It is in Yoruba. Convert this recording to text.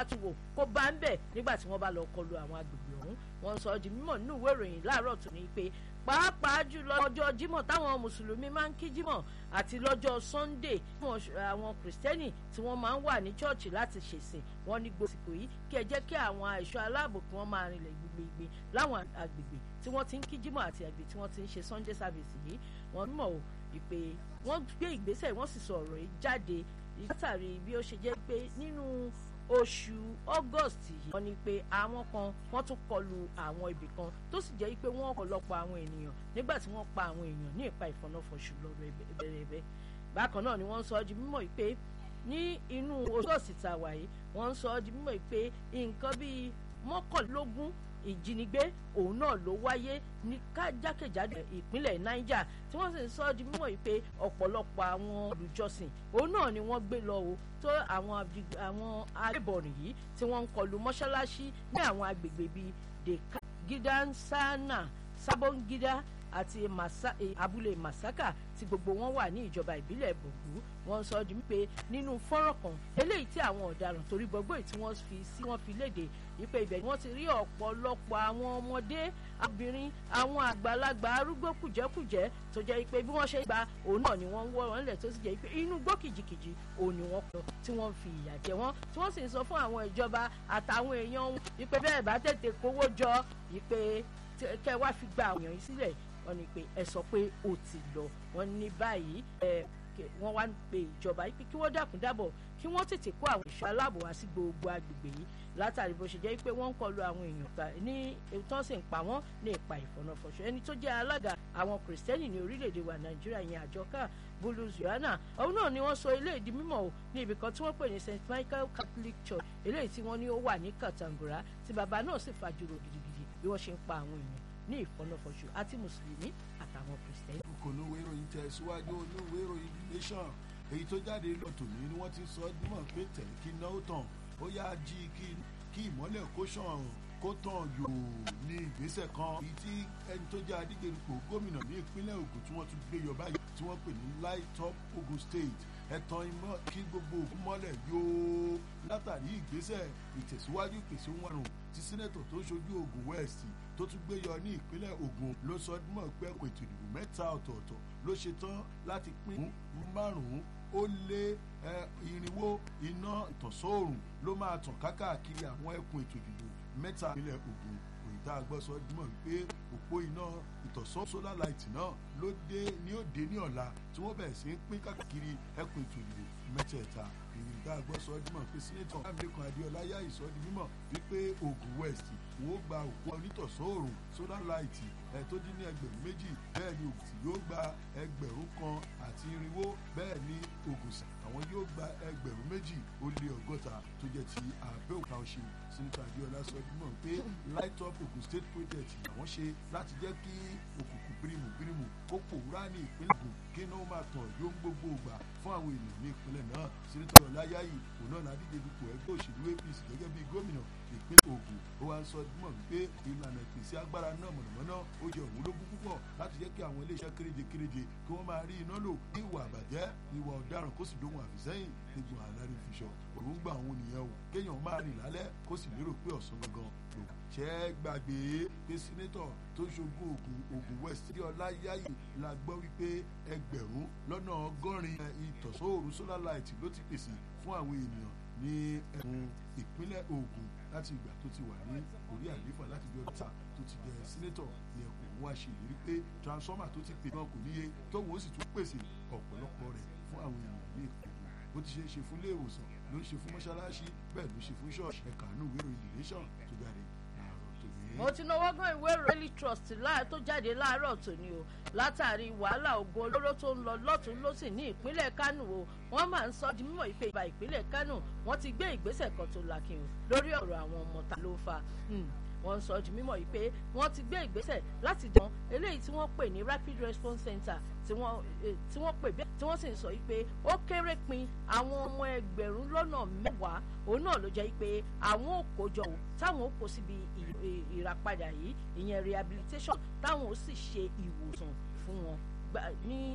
máa tún wò kó bá ń bẹ̀ nígbà tí wọ́n bá lọ kọlu àwọn agbègbè ọ̀hún wọ́n sọ di mímọ̀ nínú ìwé ìròyìn láàárọ̀ tó ní pé pàápàá jùlọ ọjọ́ jímọ̀ táwọn mùsùlùmí máa ń kí jímọ̀ àti lọ́jọ́ sunday àwọn kìrìsìtẹ́nì tí wọ́n máa ń wà ní chọ́ọ̀chì láti ṣèsìn wọn ní gbòsìkò yìí kí ẹ jẹ́ kí àwọn ẹ̀ṣọ́ aláàbò kí wọ́n máa rinlẹ̀ gbigbigbin láwọn agbègbè tí wọ́n ti ń kí jímọ̀ àti àgbè tí wọ́n ti ń ṣe sunday service yìí wọ́n mọ̀ ò ìpè wọ́n gbé ìgbésẹ̀ wọ́n sì sọ ọ̀rọ̀ yìí jáde látàrí bí ó ṣe jẹ́ pé nínú oṣù august yìí wọ́n ní pé àwọn kan wọ́n tún kọlu àwọn ibì kan tó sì jẹ́ pé wọ́n ọ̀pọ̀lọpọ̀ àwọn ènìyàn nígbà tí wọ́n pa àwọn èèyàn ní ìpa ìfọ̀nàfọ̀ṣù lọ́rọ̀ ẹ̀bẹ̀rẹ̀bẹ̀ bákan náà ni wọ́n sọ ọ́ di mímọ̀ pé ní inú oṣù august tá a wà yìí wọ́n sọ ọ́ di mímọ̀ pé nǹkan bíi mọ́kànlélógún ìjínigbé òun náà ló wáyé ní jákèjádò ìpínlẹ̀ niger tí wọ́n sì ń sọ ọ́ di mímọ̀ pé ọ̀pọ̀lọpọ̀ àwọn olùjọsìn òun náà ni wọ́n gbé lọ o tó àwọn àwọn agbébọ̀rìn yìí tí wọ́n ń kọlu mọ́ṣáláṣí ní àwọn agbègbè bíi deka gidansana sabongida àti abúlé masaka tí gbogbo wọn wà ní ìjọba ìbílẹ̀ bògbú wọ́n sọ di pé nínú fọ́nrán kan eléyìí tí àwọn ọ̀daràn torí gbogbo tí wọ́n fi sí wọ́n fi léde wípé ibẹ̀ ni wọ́n ti rí ọ̀pọ̀lọpọ̀ àwọn ọmọdé obìnrin àwọn àgbàlagbà arúgbó kùjẹ́kùjẹ́ tó jẹ́ pé bí wọ́n ṣe gba òun náà ni wọ́n ń wọ́ wọn lẹ̀ tó sì jẹ́ pé inú gbó kìjìkìjì òun ni wọ́n pọ̀ tí wọ́n fi ìyà jẹ wọ́n tí wọ́n sì ń sọ fún àwọn ìjọba àtàwọn èèyàn wọn wípé bẹ́ẹ̀ bá tètè kówó jọ wípé kẹ́ wá fi gba àwọn èèyàn yìí sílẹ̀ wọ́n ní pé ẹ sọ pé ó ti lọ wọ́n ní báyìí ẹ wọ́n wá ń pe ìjọba yìí pé kí wọ́n dákun dábọ̀ kí wọ́n tètè kó àwọn ìṣọ́ aláàbò wá sí gbogbo agbègbè yìí látàrí bó ṣe jẹ́ pé wọ́n ń kọlu àwọn èèyàn ní tán sì ń pa wọ́n ní ipa ìfọ̀nàfọ̀ṣọ ẹni tó jẹ́ alága àwọn kìrìsìtẹ́nì ní orílẹ̀-èdè wa nàìjíríà yẹn àjọká bulus yohana òun náà ni wọ́n sọ eléyìí di mímọ̀ o ní ibì kan tí wọ́n pè ní st michael catholic church eléyìí tí wọ́n ní ó wà ní kàtàngùrà tí bàbá náà sì fàjùrò gidigidi bí wọ́n ṣe ń pa àwọn èèyàn ní ìfọ̀nàfọ̀ṣù àti mùsùlùmí àtàwọn kìrìsìtẹ́nì. kò ní òwe ìròyìn tẹ̀síwájú ní òwe ìròyìn nation èyí tó jáde lọ́tò ní ni wọ́n ti sọ dímọ̀ pé tẹ̀lé kí náà tàn ó yá jí kí ìmọ́lẹ̀ kó ṣàn kó tàn yòò ní ìgbésẹ̀ kan èyí tí ẹni tó jẹ́ adígbèrúpọ̀ gómìnà ní ìpínlẹ̀ Ògùn tí wọ́n tún gbé yọ báyìí tí wọ́n pè ní light up Ogun State ẹ̀tàn ìmọ̀ kí gbogbo òkú mọ́lẹ̀ yóò látàrí ìgbésẹ̀ ìtẹ̀síwájú ìpèsè ohun àrùn tí sẹ́nẹ̀tọ̀ tó ṣojú Ògùn West tó tún gbé yọ ní ìpínlẹ̀ Ògùn ló sọ mọ̀ pé ẹ̀kọ́ ètò ìdìbò mẹ́ta ọ̀tọ̀ọ̀tọ̀ ló ṣe tán láti pín márùn-ún ó lé irinwó iná ìtànsóòrùn ló máa tàn kákàkiri àwọn ẹkùn ètò ìdìbò mẹ́ta ìpínlẹ̀ Ògùn òyìnbá agbọ́sọ dímọ̀ wípé òpó iná ìtọ̀sán solar light náà ló dé ní òde ní ọ̀la tí wọ́n bẹ̀rẹ̀ sí ń pín káàkiri ẹkùn ètò ìdìbò mẹ́tẹ̀ẹ̀ta ìrìndà agbọ́sọ dímọ̀ pé sínétọ̀ amẹ́kan adéọlá yá ìsọdí mímọ̀ wípé Ògùn west wọ́n gba òpó onítọ̀sán òòrùn solar light ẹ̀ tó dín ní ẹgbẹ̀rún méjì bẹ́ẹ̀ ni Ògùn yóò gba ẹgbẹ̀rún kan àti irinwó bẹ́ẹ̀ ni Ògùn sí àwọn yóò gba ẹgbẹ̀rún méjì ó lé ọgọ́ta tó jẹ́ ti Abẹ́òkúta ọ̀ṣun sínétọ̀ adéọlá sọ dímọ̀ pé light up Ògùn state project làwọn ṣe láti jẹ́ kí òkùnkùn bírímù bírímù kó pòórá ní ìpínlẹ̀ Ògùn kí náà máa tàn yóò ń gbogbo ògbà fún àwọn ènìyàn ní ìpínlẹ̀ náà sínétọ̀ ọláyáyì òun náà ládíje dupò ẹgbẹ́ òṣèlú APC gẹ́gẹ́ bí gómìnà ìpínlẹ̀ Ògùn ó wá ń sọ mọ̀ wípé ìlànà ìpèsè agbára náà mọ̀nàmọ́ná ó jẹ́ òun lógún púpọ̀ láti jẹ́ kí àwọn iléeṣẹ́ kéréje kéréje kí wọ́n máa rí iná lò ní ìwà àbàjẹ́ ìwà ọ̀daràn kó sì dóhun àfìsẹ́yìn nígbà àlárí fiṣọ òun gbà àwọn nìyẹn o kéèyàn máa rìn lálẹ́ kó sì lérò pé ọ̀sán gangan lò ṣẹ́ gbàgbé pé sínétọ̀ tó ṣogún Ògùn Ògùn West tí Ọláyáyè la gbọ́ wípé ẹgbẹ̀rún lọ́nà ọgọ́rin ìtọ̀sọ́òrùn solar light ló ti pèsè fún àwọn ènìyàn ní ẹkùn ìpínlẹ̀ Ògùn láti ìgbà tó ti wà ní orí àlééfà láti bí ọdún ta tó ti jẹ sínétọ̀ ní ẹkùn òun wá ṣe ìlérí pé transformer tó ti pè náà kò níye tóun ó sì tún pèsè ọ̀pọ̀lọpọ̀ rẹ̀ fún àwọn ènìyàn ní ìpínlẹ̀ bó ti ṣe é ṣe fún ilé ìwòsàn ló ń ṣe fún mọ́ṣáláṣí bẹ́ẹ̀ ló ṣe fún ṣọ́ọ̀ṣì ẹ̀ka àánú ìwé ìròyìn nation tó jáde láàárọ̀ tòní. mo ti náwó gan ìwé Daily Trust láà tó jáde láàárọ̀ tòní o látàrí wàhálà ogun olóró tó ń lọ lọ́tún lọ́sì ní ìpínlẹ̀ Kánò o wọ́n máa ń sọ di mímọ̀ ìpè ìbá ìpínlẹ̀ Kánò wọ́n ti gbé ìgbésẹ̀ kan tó lakin o lórí ọ̀rọ̀ àwọn ọmọ ta ló fa wọ́n sọ di mímọ̀ yìí pé wọ́n ti gbé ìgbésẹ̀ láti dán eléyìí tí wọ́n pè ní rapid response center tí wọ́n tí wọ́n pè bẹ́ẹ̀ tí wọ́n sì ń sọ yìí pé ó kéré pin àwọn ọmọ ẹgbẹ̀rún lọ́nà mẹ́wàá òun náà ló jẹ́ pé àwọn ò kójọ o táwọn ò kó síbi ìràpadà yìí ìyẹn rehabilitation táwọn ò sì ṣe ìwòsàn fún wọn ní